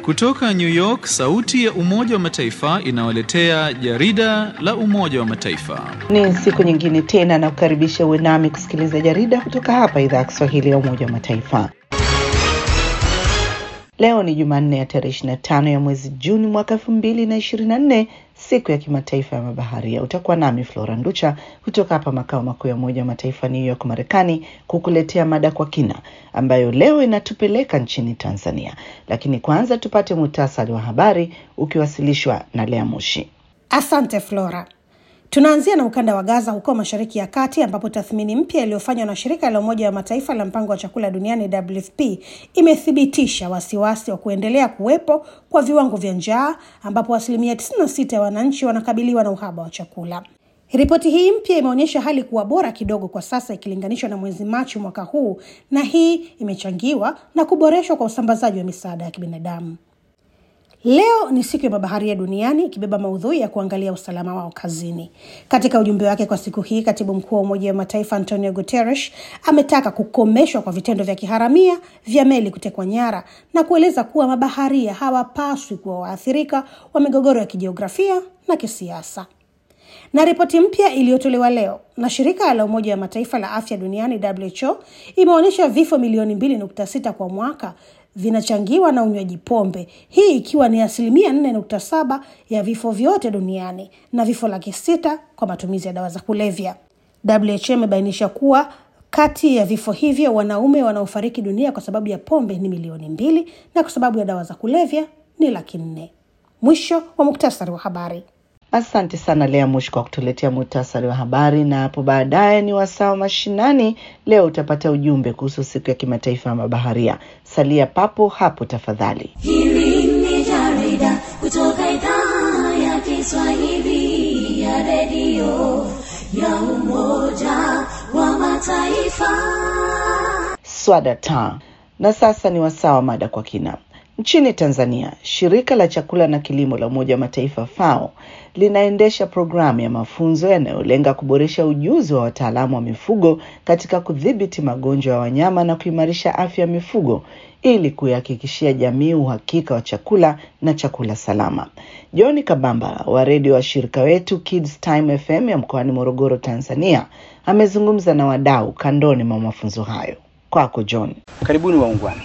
Kutoka New York, sauti ya Umoja wa Mataifa inawaletea jarida la Umoja wa Mataifa. Ni siku nyingine tena na kukaribisha uwe nami kusikiliza jarida kutoka hapa idhaa ya Kiswahili ya Umoja wa Mataifa. Leo ni Jumanne ya tarehe 25 ya mwezi Juni mwaka elfu mbili na ishirini na nne siku ya kimataifa ya mabaharia. Utakuwa nami Flora Nducha kutoka hapa makao makuu ya Umoja wa Mataifa New York, Marekani, kukuletea mada kwa kina ambayo leo inatupeleka nchini Tanzania. Lakini kwanza tupate muhtasari wa habari ukiwasilishwa na Lea Mushi. Asante Flora. Tunaanzia na ukanda wa Gaza huko Mashariki ya Kati, ambapo tathmini mpya iliyofanywa na shirika la Umoja wa Mataifa la mpango wa chakula duniani WFP imethibitisha wasiwasi wa kuendelea kuwepo kwa viwango vya njaa, ambapo asilimia 96 ya wananchi wanakabiliwa na uhaba wa chakula. Ripoti hii mpya imeonyesha hali kuwa bora kidogo kwa sasa ikilinganishwa na mwezi Machi mwaka huu, na hii imechangiwa na kuboreshwa kwa usambazaji wa misaada ya kibinadamu. Leo ni siku ya mabaharia duniani ikibeba maudhui ya kuangalia usalama wao kazini. Katika ujumbe wake kwa siku hii, katibu mkuu wa Umoja wa Mataifa Antonio Guterres ametaka kukomeshwa kwa vitendo vya kiharamia vya meli kutekwa nyara na kueleza kuwa mabaharia hawapaswi kuwa waathirika wa migogoro ya kijiografia na kisiasa. Na ripoti mpya iliyotolewa leo na shirika la Umoja wa Mataifa la afya duniani WHO imeonyesha vifo milioni mbili nukta sita kwa mwaka vinachangiwa na unywaji pombe, hii ikiwa ni asilimia nne nukta saba ya vifo vyote duniani na vifo laki sita kwa matumizi ya dawa za kulevya. WHO imebainisha kuwa kati ya vifo hivyo wanaume wanaofariki dunia kwa sababu ya pombe ni milioni mbili na kwa sababu ya dawa za kulevya ni laki nne. Mwisho wa muktasari wa habari. Asante sana Lea Mushi kwa kutuletea muhtasari wa habari, na hapo baadaye ni wasaa wa mashinani. Leo utapata ujumbe kuhusu siku ya kimataifa ya mabaharia. Salia papo hapo tafadhali. Hili ni jarida kutoka idhaa ya Kiswahili ya redio ya Umoja wa Mataifa. Swada ta na sasa ni wasaa wa mada kwa kina. Nchini Tanzania, shirika la chakula na kilimo la Umoja wa Mataifa FAO linaendesha programu ya mafunzo yanayolenga kuboresha ujuzi wa wataalamu wa mifugo katika kudhibiti magonjwa ya wanyama na kuimarisha afya ya mifugo ili kuihakikishia jamii uhakika wa chakula na chakula salama. John Kabamba wa redio wa shirika wetu Kids Time FM ya mkoani Morogoro, Tanzania, amezungumza na wadau kandoni mwa mafunzo hayo. Kwako John. Karibuni waungwana.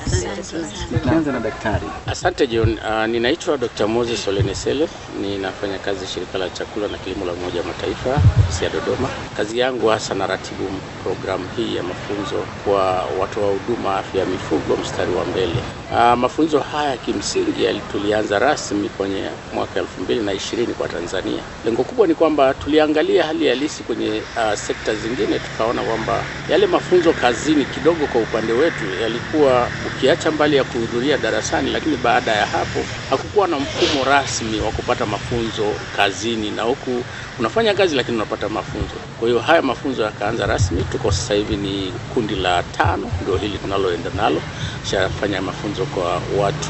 Tuanze na daktari. Asante John. Uh, ninaitwa Dr. Moses Olenesele, ninafanya kazi shirika la chakula na kilimo la Umoja wa Mataifa ofisi ya Dodoma. Kazi yangu hasa na ratibu programu hii ya mafunzo kwa watoa huduma afya ya mifugo mstari wa mbele. Uh, mafunzo haya kimsingi tulianza rasmi kwenye mwaka elfu mbili na ishirini kwa Tanzania. Lengo kubwa ni kwamba tuliangalia hali halisi kwenye uh, sekta zingine, tukaona kwamba yale mafunzo kazini kidogo kwa upande wetu yalikuwa ukiacha mbali ya kuhudhuria darasani, lakini baada ya hapo hakukuwa na mfumo rasmi wa kupata mafunzo kazini, na huku unafanya kazi lakini unapata mafunzo. Kwa hiyo haya mafunzo yakaanza rasmi, tuko sasa hivi ni kundi la tano, ndio hili tunaloenda nalo, shafanya mafunzo kwa watu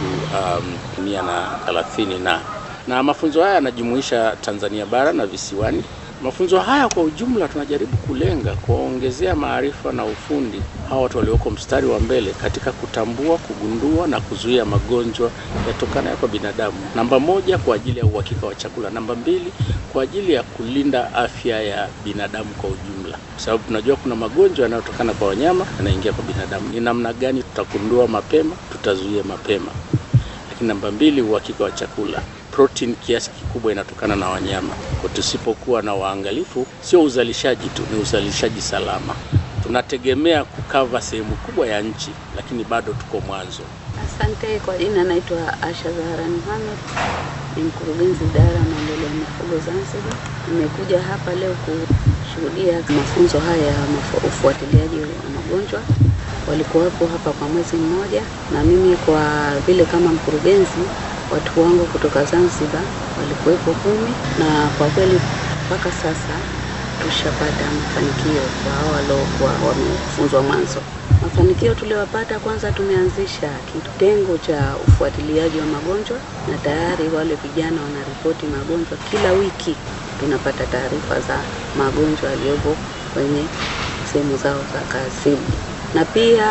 um, mia na thelathini na na mafunzo haya yanajumuisha Tanzania bara na visiwani. Mafunzo haya kwa ujumla tunajaribu kulenga kuwaongezea maarifa na ufundi hawa watu walioko mstari wa mbele katika kutambua, kugundua na kuzuia magonjwa yatokanayo kwa binadamu. Namba moja, kwa ajili ya uhakika wa chakula. Namba mbili, kwa ajili ya kulinda afya ya binadamu kwa ujumla, kwa sababu tunajua kuna magonjwa yanayotokana kwa wanyama yanaingia kwa binadamu. Ni namna gani tutagundua mapema, tutazuia mapema. Lakini namba mbili, uhakika wa chakula protein kiasi kikubwa inatokana na wanyama. Kwa tusipokuwa na waangalifu, sio uzalishaji tu, ni uzalishaji salama. Tunategemea kukava sehemu kubwa ya nchi, lakini bado tuko mwanzo. Asante. Kwa jina naitwa Asha Zahara Mohamed, ni mkurugenzi idara ya maendeleo ya mifugo Zanzibar. Nimekuja hapa leo kushuhudia mafunzo haya ya ufuatiliaji wa magonjwa. Walikuwepo hapa kwa mwezi mmoja, na mimi kwa vile kama mkurugenzi watu wangu kutoka Zanzibar walikuwepo kumi, na kwa kweli mpaka sasa tushapata mafanikio kwa hao waliokuwa wamefunzwa mwanzo. Mafanikio tuliyopata, kwanza tumeanzisha kitengo cha ufuatiliaji wa magonjwa, na tayari wale vijana wanaripoti magonjwa kila wiki. Tunapata taarifa za magonjwa yaliyopo kwenye sehemu zao za kazi, na pia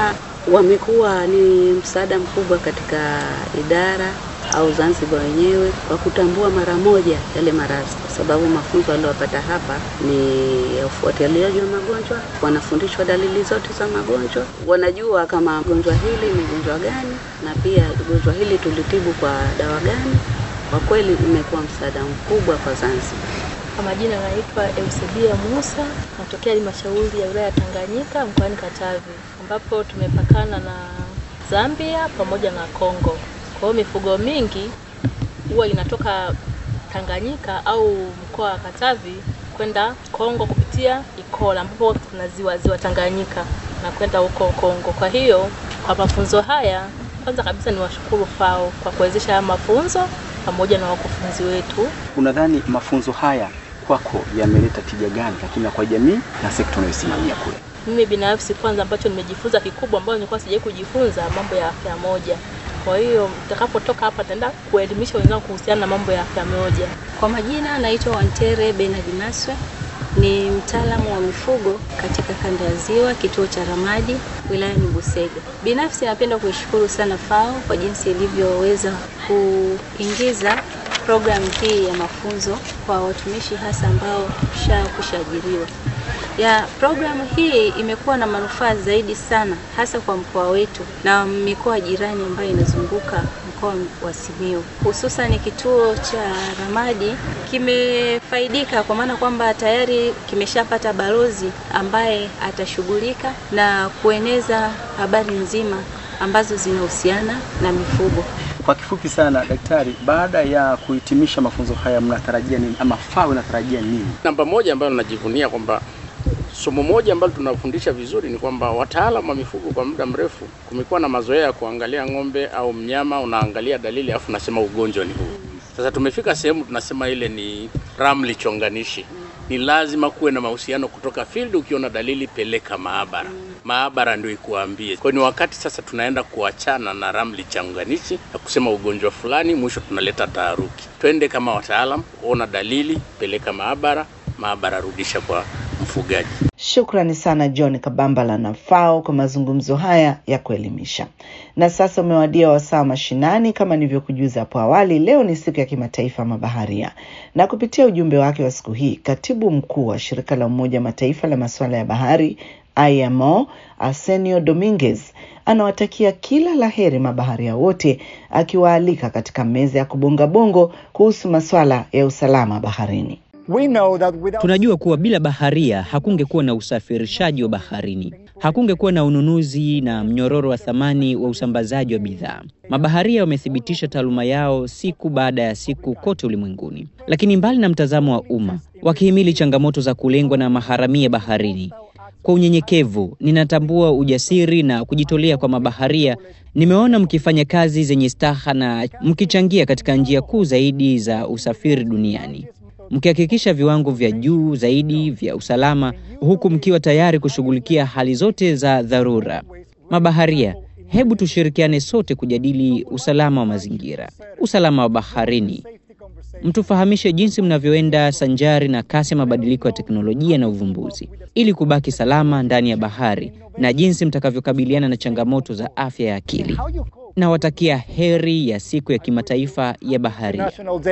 wamekuwa ni msaada mkubwa katika idara au Zanzibar wenyewe kwa kutambua mara moja yale maradhi, kwa sababu mafunzo waliopata hapa ni ya ufuatiliaji wa magonjwa. Wanafundishwa dalili zote za magonjwa, wanajua kama gonjwa hili ni gonjwa gani, na pia gonjwa hili tulitibu kwa dawa gani. Kwa kweli imekuwa msaada mkubwa kwa Zanzibar. Kwa majina naitwa Eusebia Musa, natokea halmashauri ya wilaya ya Tanganyika mkoani Katavi, ambapo tumepakana na Zambia pamoja na Kongo. Kwa hiyo mifugo mingi huwa inatoka Tanganyika au mkoa wa Katavi kwenda Kongo kupitia Ikola, ambapo kuna ziwa ziwa Tanganyika na kwenda huko Kongo. Kwa hiyo kwa mafunzo haya, kwanza kabisa ni washukuru FAO kwa kuwezesha haya mafunzo pamoja na wakufunzi wetu. Unadhani mafunzo haya kwako yameleta tija gani, lakini na kwa jamii na sekta unayosimamia kule? Mimi binafsi kwanza, ambacho nimejifunza kikubwa, ambayo nilikuwa sijawahi kujifunza, mambo ya afya moja. Kwa hiyo nitakapotoka hapa nitaenda kuelimisha wenzangu kuhusiana na mambo ya afya moja. Kwa majina naitwa Wantere Benard Maswe, ni mtaalamu wa mifugo katika kanda ya Ziwa, kituo cha Ramadi, wilayani Busega. Binafsi napenda kuishukuru sana FAO kwa jinsi ilivyoweza kuingiza programu hii ya mafunzo kwa watumishi hasa ambao kushaajiriwa. Ya programu hii imekuwa na manufaa zaidi sana hasa kwa mkoa wetu na mikoa jirani ambayo inazunguka mkoa wa Simiyu. Hususan kituo cha Ramadi kimefaidika kwa maana kwamba tayari kimeshapata balozi ambaye atashughulika na kueneza habari nzima ambazo zinahusiana na mifugo. Kwa kifupi sana, daktari, baada ya kuhitimisha mafunzo haya mnatarajia nini ama FAO inatarajia nini? Namba moja ambayo najivunia kwamba somo moja ambalo tunafundisha vizuri ni kwamba wataalamu wa mifugo kwa muda mrefu kumekuwa na mazoea ya kuangalia ng'ombe au mnyama, unaangalia dalili alafu unasema ugonjwa ni huu. Sasa tumefika sehemu tunasema ile ni ramli chonganishi. Ni lazima kuwe na mahusiano kutoka field. Ukiona dalili, peleka maabara, maabara ndio ikuambie. Kwa hiyo ni wakati sasa tunaenda kuachana na ramli chonganishi na kusema ugonjwa fulani, mwisho tunaleta taharuki. Twende kama wataalam, ona dalili, peleka maabara, maabara rudisha kwa mfugaji. Shukrani sana John Kabambala na FAO kwa mazungumzo haya ya kuelimisha. Na sasa umewadia wasaa mashinani. Kama nilivyokujuza hapo awali, leo ni siku ya kimataifa mabaharia, na kupitia ujumbe wake wa siku hii, katibu mkuu wa shirika la Umoja wa Mataifa la masuala ya bahari IMO Arsenio Dominguez anawatakia kila la heri mabaharia wote, akiwaalika katika meza ya kubonga bongo kuhusu masuala ya usalama baharini. Tunajua kuwa bila baharia hakungekuwa na usafirishaji wa baharini, hakungekuwa na ununuzi na mnyororo wa thamani wa usambazaji wa bidhaa. Mabaharia wamethibitisha taaluma yao siku baada ya siku kote ulimwenguni. Lakini mbali na mtazamo wa umma, wakihimili changamoto za kulengwa na maharamia baharini, kwa unyenyekevu ninatambua ujasiri na kujitolea kwa mabaharia. Nimeona mkifanya kazi zenye staha na mkichangia katika njia kuu zaidi za usafiri duniani mkihakikisha viwango vya juu zaidi vya usalama huku mkiwa tayari kushughulikia hali zote za dharura. Mabaharia, hebu tushirikiane sote kujadili usalama wa mazingira, usalama wa baharini. Mtufahamishe jinsi mnavyoenda sanjari na kasi ya mabadiliko ya teknolojia na uvumbuzi ili kubaki salama ndani ya bahari na jinsi mtakavyokabiliana na changamoto za afya ya akili. Nawatakia heri ya siku ya kimataifa ya bahari.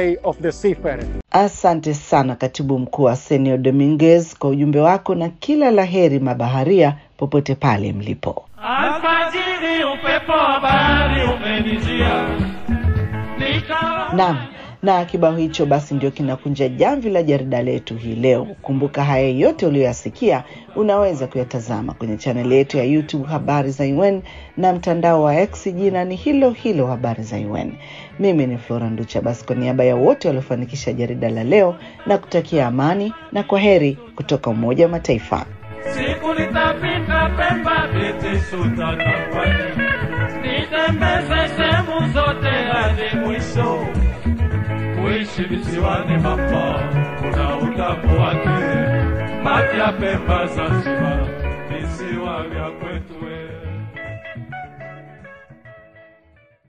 Asante sana katibu mkuu Arsenio Dominguez kwa ujumbe wako na kila la heri mabaharia popote pale mlipo. Alfajiri upepo wa bahari umenijia nikawa Naam, na kibao hicho basi ndio kinakunja jamvi la jarida letu hii leo. Kumbuka haya yote uliyoyasikia unaweza kuyatazama kwenye chaneli yetu ya YouTube Habari za UN na mtandao wa X, jina ni hilo hilo Habari za UN. Mimi ni Flora Nducha. Basi kwa niaba ya wote waliofanikisha jarida la leo na kutakia amani na kwa heri kutoka Umoja wa Mataifa. siku nitafika Pemba biti sutakakwani nitembeze sehemu zote hadi mwisho kuishi visiwani mama kuna utamu wake maji ya Pemba Zanzibar visiwa vya kwetu